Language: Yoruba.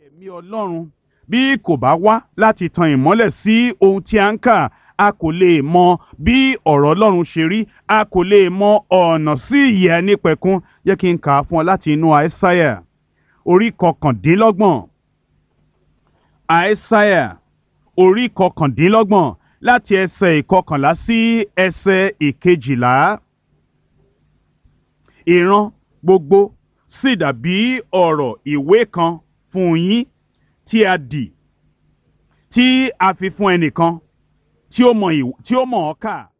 ẹ̀mí ọlọ́run bí kò bá wá láti tan ìmọ́lẹ̀ sí ohun tí a ń kà a kò lè mọ bí ọ̀rọ̀ ọlọ́run ṣe rí a kò lè mọ ọ̀nà sí ìyè ẹnípẹ̀kun jẹ́ kí n kà á fún ọ láti inú àìsáyà orí kọkàndínlọ́gbọ̀n àìsáyà orí kọkàndínlọ́gbọ̀n láti ẹsẹ̀ ìkọkànlá sí ẹsẹ̀ ìkejìlá ìran gbogbo sì dàbí ọ̀rọ̀ ìwé kan fún yín tí a dì tí a fi fún ẹnìkan tí ó mọ̀ ìw- tí ó mọ̀ ọ́ kà